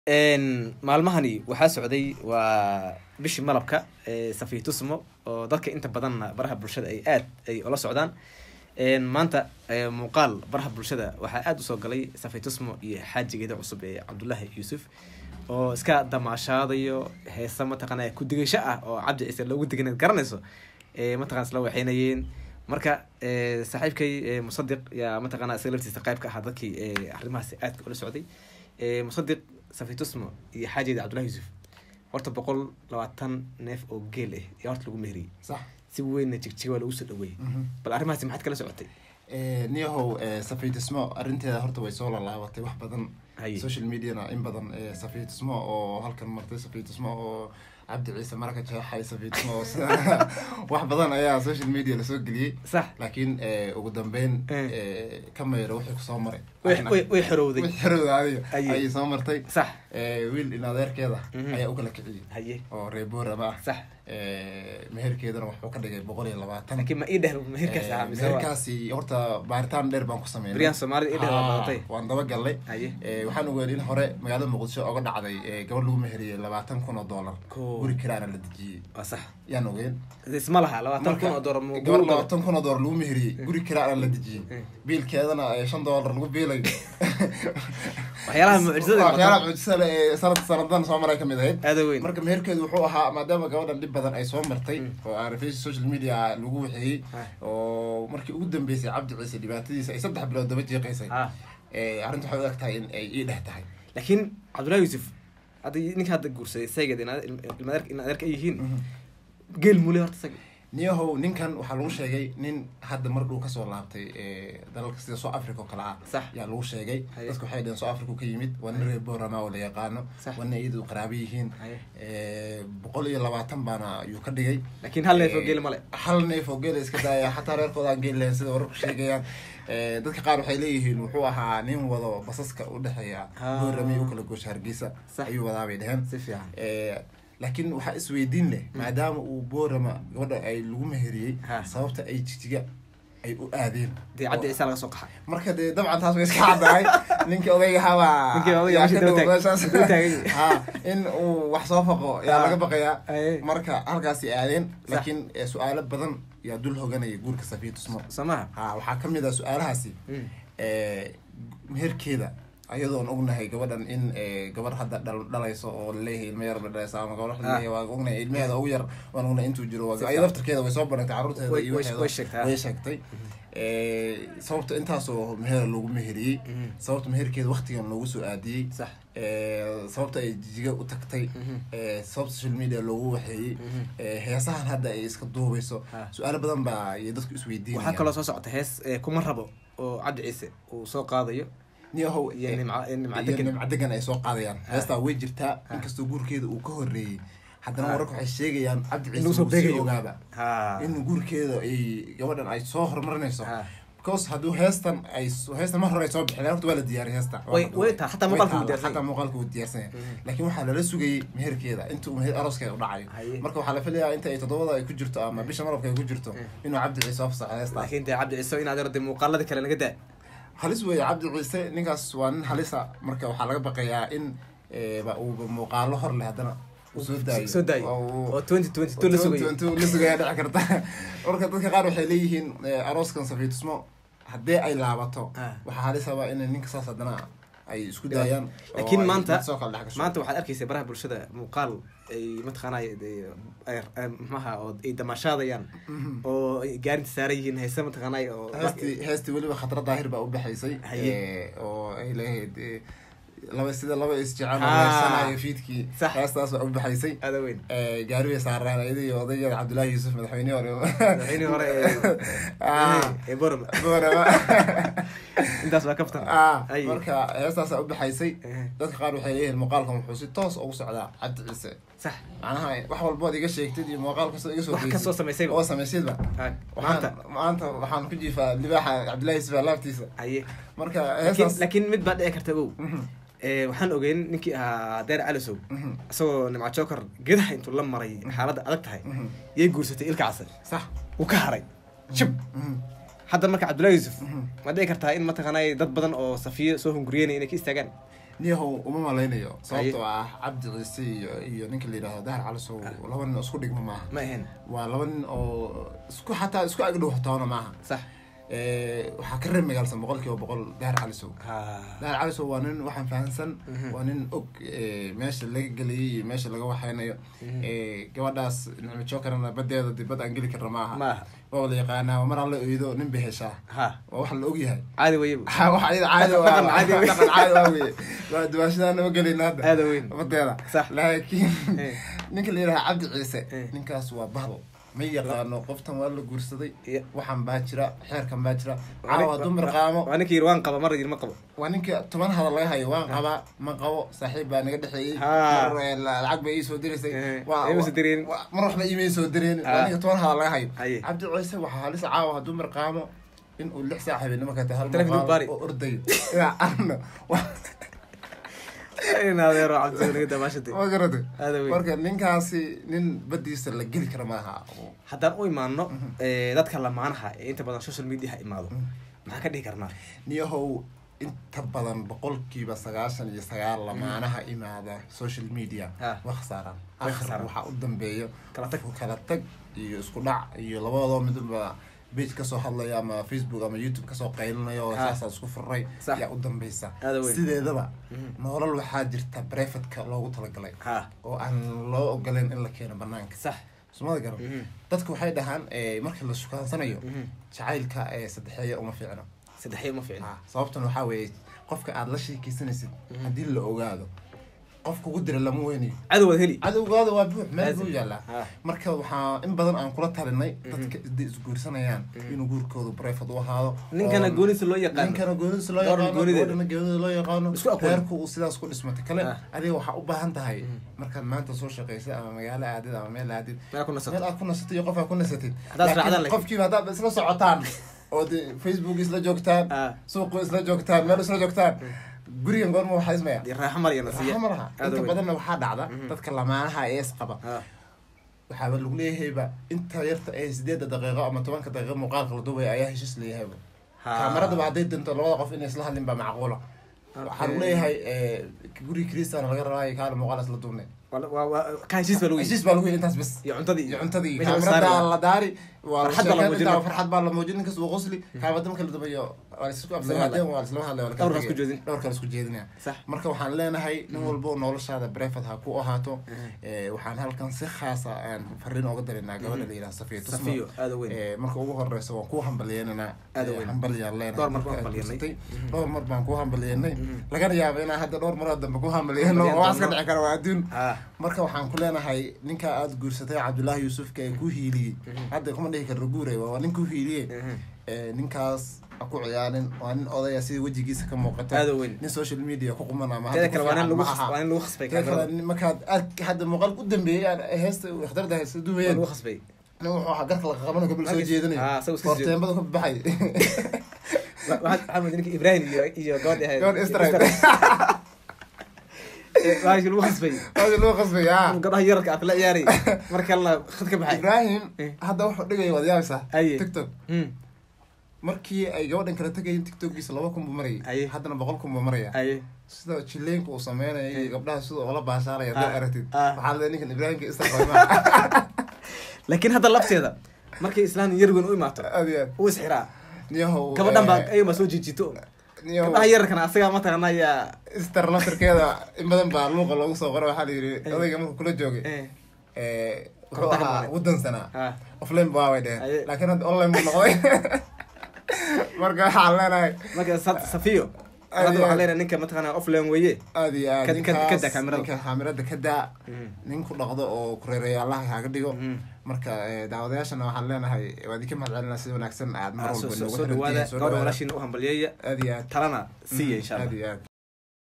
maalmahani waxaa socday waa bishii malabka safiy tusmo oo dadka inta badanna baraha bulshada ay aad ay ula socdaan maanta muuqaal baraha bulshada waxaa aada usoo galay safiy tusmo iyo xaajigeeda cusub ee cabdullaahi yuusuf oo iska damaashaadayo heesa mataqaana ku-digasho ah oo cabdi ciise loogu diganayd garanayso mataqana isla waxeynayeen marka saaxiibkay musadiq yaa mataqana isaga laftiisa qayb ka ahaa dadkii arrimahaasi aadka ula socday musadiq safitusmo iyo xaajeeda cabdullahi yuusuf horta boqol labaatan neef oo geel ah yaa horta lagu meheriyey sax si weynna jigjiga waa lagu soo dhaweeyey bal arrimahaasi maxaad kala socotay niyahow safiitismo arrinteeda horta way soo laalaabatay wax badan Haye. social mediana in badan safiitismo oo halkan martay safiitismo oo cabdi ciise maraka jeexay safiitismo oo sida wax badan ayaa social media lasoo geliyey sax laakiin ugu dambeyn Eh. ka mayro wixii kusoo maray way- way- way xorowday wixii xerowda adiga Haye. ayay soo martay sax Eh, wiil in adeerkeeda Mhm. ayaa u kala kiciyey haye oo reeboorama ah sax Eh, meherkeedana wuxuu ka dhigay boqol iyo labaatan laakiin ma ii dheh meherkaas ahaa mise waa- meherkaasi horta baaritaan dheer baan ku sameynay Beryaan Soomaalida ii dheh waa badatay. Haa, waan daba galnay haye Eh, waxaan ogeed in hore magaalada muqdisho oga dhacday eh, gabadh lagu meheriyey labaatan kun oo dollar Cool. guri kiraana la dejiyey waa sax yaan ogeen isma laha labaatan kun oo doolar mu gabadh labaatan kun oo dollar lagu meheriyey guri kiraana la dejiyey Eh. biilkeedana eh, shan dollar lagu biilay waxyaalaha mucjisada waxyaalaha mucjisada ee sanad sanadan soo maray kamid ahayd aada weyn marka meherkeedu wuxuu ahaa maadaama gabadhan dhib badan ay soo martay Mm. oo aan face social media lagu waxeeyey Ah. oo markii ugu dambeysay cabdi ciise dhibaatadiisa ay saddex bilood daba jeeqaysay ah Eh, arrinta waxay u eg tahay in ay ii dhex tahay laakiin cabdullahi yuusuf hadda ninka hadda guursaday saygeed in adeerka ay yihiin geel mule horta isaga niyahow ninkan waxaa lagu sheegay nin hadda mar dhuu kasoo laabtay eh, dalalka sida soo africa oo kale ah Sax. yaa lagu sheegay Haye. dadku waxay dhaheen soo africa ka yimid waa nin reer borama oo la yaqaano Sax. waa nin iyadu qaraabo yihiin Haye. Eh, boqol iyo labaatan baana ayuu ka dhigay laakiin hal neef oo geel male hal neef oo geela iska daaya xataa reerkooda aan geeli lahayn sida wararku sheegayaan Eh, dadka qaar waxay leeyihiin wuxuu ahaa nin wado basaska u dhexeeya Ah. boorame u kala goosha hargeysa Sax. ayuu wadaa bay dheheen si fiican Eh, laakiin waxaa isweydiin leh maadaama uu boorama gabadha ay lagu meheriyey Ha. sababta ay jijiga ay u aadeen dee cabdi ciise laga soo qaxay marka dee dabcan taas way iska caddahay ninkii odaygahabaa Ninkii odayga yaa meesha ka dhow daba taag- meeshaas. daba taagay. Ha, in uu wax soo faqo yaa Ha. laga baqayaa Haye. marka halkaasi aadeen laakiin eh, su-aalo badan yaa dul hoganaya guurka safiya tusmo soo maha ha waxaa ka mid ah su-aalahaasi Mm. eh, meherkeeda ayadoon ognahay gabadhan in eh, gabar hadda dhal- dhalayso oo laleeyahay ilmo yar bay dhalaysa ama gabadh laleeyahay waa ognahay ilmaheeda ugu yar waan ognahay intuu jiro Si ay fiican. laftarkeeda way soo barantay carruurteeda Way- iyo way- waxeeda way sheegtay, way sheegtay Eh, sababta intaasoo meher loogu meheriyey Mhm. sababta meherkeeda waktigan loogu soo aadiyey sax Eh, sababta ay jijiga u tagtay Mhm. Eh, sababta social media loogu waxeeyey Mhm. Eh, heesahan hadda ay iska duubayso Ha. su-aalo badan baa iyo dadku isweydiinayaan waxaa kaloo soo socota hees ee kuma rabo oo cabdi ciise uu soo qaadayo niyahow iyo eh, nimca nimca iyo degan nimca degan ay soo qaadayaan Ha. heestaa way jirtaa Ha. inkastoo guurkeeda uu ka horeeyey haddana Ha. wararka waxay sheegayaan cabdi Inuu ciise soo uu sii beegayo. ogaaba ha in guurkeeda ay gabadhan ay soo horumarinayso ha because hadduu heestan ay heestan mar hore ay soo bixi lahayn horta waa la diyaariyay heesta Waa Way- la way duubay. taa, xataa Way muuqaalka wuu taala, diyaarsan xataa muuqaalka wuu diyaarsan yahay Mhm. laakiin waxaa lala sugayay meherkeeda inta uu meher arooskeeda u dhacayo Haye. marka waxaa la filayaa inta ay toddobada ay ku jirto ama bisha marabka ay ku jirto Mhm. inuu cabdi ciise fasaxo heesta laakiin dee cabdi ciise in adeer dee muuqaalada kale naga daa halis weeye cabdi ciise ninkaas waa nin halisa marka waxaa laga baqayaa in eh, ba uu muuqaalo hor leh haddana uu soo daayo soo daayo oo uu- oo twenty twenty two la sugayo intuu la sugaya dhici karta marka dadka qaar waxay leeyihiin eh, arooskan safiitusmo haddii ay laabato Ah. waxaa halisaba in ninka saas haddana ay isku daayaan oo laakiin ay maanta mid soo kala dhex gasho. maanta waxaad arkaysa baraha bulshada muuqaal ay mataqaanay maxaha oo ay damaashaadayaan Mhm. oo ay gaarinta saaran yihiin heese mataqaanay oo heestii heestii weliba khatra daahir baa u baxaysay Haye. eh, oo ay leeyahayd eh, laba sida laba isjecel Ah. reersanayo fiidkii Sax. heestaas baa u baxaysay aada weyn Eh, gaari bay saaraan iyada iyo odaygeeda cabdullaahi yuusuf madaxweynihii hore madaxweynihii hore ee- Ah. ee boram Boorama. intaas waa kaftan Ah, Ay. marka heestaasaa u baxaysay Eh, dadka qaar waxay leeyihiin muuqaalkan wuxuu si toos ugu socdaa cabdi ciise sax macnaha wax walbood iga sheegtid iyo muuqaal kastoo iga soo wax kastoo samaysayba oo samaysidba Ha, waxaan maanta maanta waxaan ku jiifaa libaaxa cabdullaahi yuusuf laabtiisa haye marka laakiin heestaas laakiin mid baa dhici karta ow Mhm, Eh, waxaan ogeyn ninkii ahaa deer calisow mhm, isagoo nimca joker gedaha intuu la maray xaaladda adag tahay mhm. yay guursatay ilka casar sax wuu ka haray shib Mhm, hadda marka cabdullahi yuusuf mhm. ma dhici kartaa in mataqaanay dad badan oo safiyo soo hunguriyeynaya inay ka istaagaan niyahow uma malaynayo sababtoo ah cabdi ciise iyo iyo ninka la yidhahdo dahar calisow laba nin oo isku dhigma maaha ma ahayn waa laba nin oo isku xataa isku agdhow toona maaha sax Eh, waxaa ka reer magaalsan boqol kiiba boqol dahar calisow ha dahar calisow waa nin waxaan fahansan waa nin og eh, meesha laga geliyay iyo meesha laga waxaynayo Eh, gabadhaas nicmo jokarana badeeda dib bad aan geli karna maaha maaha waa la yaqaanaa waa mar alla oydo nin bay heshaa ha waa wax la ogyahay caadi weye bu. wax ayada caadi Dhaqan- dhaqan caadi wey. dhaqan caadi waa weye waa duwaashadaa nama gelin hadda Aada weyn. badeeda Sax. laakiin Eh. ninka la yidhaha cabdi ciise Eh. ninkaas waa bahdo ma yaqaano qoftan waa la guursaday Iya. waxan baa jira xeerkan baa jira Waa nin- caawa dumar qaamo waa ninkii yiri waan qaba mar yiri ma qabo waa ninka toban hadal laga hayo waan qabaa ma qabo saaxiib baa naga dhexeeyey Ha. mar eh, la- lacag bay ii soo diraysay Eh, Waa- ima soo direen. waa- mar waxba iimay soo direen Ha. waa ninka toban hadal laga hayo Haye. cabdi ciise waxaa halis caawa hadduu mar qaamo in uu lix saac habeenimo ka tahay hal Telefoon muuqaal baari. oo ordayo yaa arno in adeero cabdi naga damaashatay ma garata Aada weyn. marka ninkaasi nin badiisa la geli kara maaha haddaan u imaano eh, dadka lamaanaha ee inta badan social media imaado maxaan ka dhihi karnaa niyahow inta badan boqolkiiba sagaashan iyo sagaal lamaanaha imaada social media Ha. waa khasaaraan Way akhir khasaaraan. waxaa u dambeeyo Kala tag. kala tag iyo isku dhac iyo labadoo midba page kasoo hadlaya ama facebook ama youtube kasoo qaylinayo oo Ha. saasaa isku furay Sax. yaa u dambeysa Aada weyn. sideedaba nolol waxaa jirta brefatka loogu talagalay ha oo aan loo ogoleyn in la keeno banaanka sax sumada garan Mhm. dadku waxay dhahaan eh, markii la shukaansanayo Mhm. jacaylka ee saddexeeya uma fiicno saddexyo ma fiicna Ah, sababtan waxaa weeye qofka aad la sheekeysanaysid haddii la ogaado qof kugu dira lama weynayo cadow waad heli cadowgaada waa buux meel buu Laazim. yaalaa Ah. marka waxaa in badan aan kula talinay dadka isday isguursanayaan inuu guurkoodu breefad u ahaado ninkana oo- goonisa loo yaqaano ninkana goonidisa loo Gabadhana yaqaano goonideeda. gabadhana goonida loo yaqaano Isku aqoon. reerku uu sidaas ku dhismatay kale Ah. adiga waxaa u baahan tahay markaad maanta soo shaqaysay ama magaalo aadid ama meel aadid meel ku nasato meel aad ku nasatay iyo qof aad ku nasatid Haddaad Laakiin raacdaan laakiin. qofkiiba haddaad isla socotaan oo de facebook isla joogtaan Ah. suuqu isla joogtaan meel isla joogtaan gurigan goorma waxaa ismaya dee raaxo mar iyo nasiya raaxo ma laha Aada inta weyn. badanna waxaa dhacda dadka lamaanaha ee isqaba Ha. waxaaba lagu leeyahayba inta yarta ee sideedda daqiiqo ama tobanka daqiiqo muuqaalka la duubaya ayaa heshiis leeyahayba Ha. kaameradaba hadday dinto labada qof inay isla hadlin baa macquula waxaa lagu leeyahay eh, guri kristian laga rabaayo kaale muuqaal isla duubnay Waa- waa- waa- ka heshiis baa lagu yidhi heshiis baa lagu yidhi intaas bes iyo cuntadii iyo cuntadii Meesha la saari kaamirada lahaa. la daari waa Farxad baa la sheekeen muujin intaa lahaa. farxad baa la muujin ninkas uu qosli kaabada marka la dubayo waa la isku absamaadeen waa la isla hadlay waa la kala Dhowrkaas ku tegay. jeedin. dhowrkaas ku jeedinaya sax marka waxaan leenahay nin walbo noloshaada brefad ha ku ahaato Eh, waxaan halkan si khaasa aan fariin oga darinaa gabadha la yidhaha safiya tusmo safiyo aada weyn Eh, marka ugu horeysa waan kuu hambalyeynanaa Aad u Eh, weyn. hambalyaan leenahay Dhowr mar marka baan aad hambalyeynay. guursatay. dhowr mar baan kuu hambalyeynay lagana yaaba inaan hadda dhowr maroo dambe ku hambalyeyno Hambalyeyn oo wax ka doono. dhici kara waa adduun ha marka waxaan ku leenahay ninka aada guursatay cabdullaahi yuusufka ee ku hiiliyey hadda kuma dhihi karno guure waa nin ku hiiliyey Eh, ninkaas ha ku ciyaarin waa nin odaya sida wejigiisa ka muuqata Aad u weyn. nin social media ku quman ama teeda hadda kale ku waa nin fiican lagu ma khas- aha. waa nin lagu khasbay Teeda kale, kaamirada nin- markaad aad hadda muuqaal u dambeeyey aan heesta ikhtarda heesta waa duwayeen lagu khasbay nin wuxuu ahaa garka la qabanayo gabil soo Markis- jeedinayo Ah, isagu iska soo jeed- korteembada ka baxay Wa- waxaad waxaa moodaa ninka ibrahim iyo iyo gabadhi ahayd gabadh Israel. waashi lagu khasbay hada loo qasbay ah inuu gabdhaha yararka ah kala ciyaarayay mar kalena khad ka baxay ibrahim Eh. hadda wuxuu dhigaya waad yaabaysaa Aye. tiktok Hmm. markii ay gabadhan kala tegayeen tiktokiisa laba kun buu Aye. marayay haddana boqol kun buu maraya aye sida jileenka uu sameynaya iyo gabdhaha sida ula baashaalaya haddaad Ah, aragtid ah. waxaa leedahay ninkan ibraahimka instagram laakiin hadda lafteeda markay islaan yar weyn u imaato aad iyo aad uu isxiraa niyahow gabadhan baa eh, ayuma soo jiijito niyahow gabdhaha yararkana asagaa mataqaana ayaa istar laftarkeeda in badan baa luuqa loogu soo qora waxaa la yidhi odayga markuu kula joogay eh, eh, wuxuu Kontakan ahaa male. waddan sanaa ah, offline baa way dheheen Aye. laakiin hadda online buu noqday marka waxaan leenahay marka sa- safiyo Aad hadda iyo waxaa aad. leenahay ninka mataqaana offline weeye aad iyo aad Ka- ka- ka ninkaas daa kaamirada. ninka kaamirada ka daa Mhm. nin ku dhaqdo oo kureereeyaalaha kaaga dhigo Mhm. marka eh, daawadayaashana waxaan leenahay waa idinka mahad celinaa sida wanaagsan aad mar Ah, soo walba soo- noogu soo xirantihiin. dhawaada Soo gabadha dhawaada. walaashiina u hambalyeeya aad iyo aad talana siiya insha allah aad iyo aad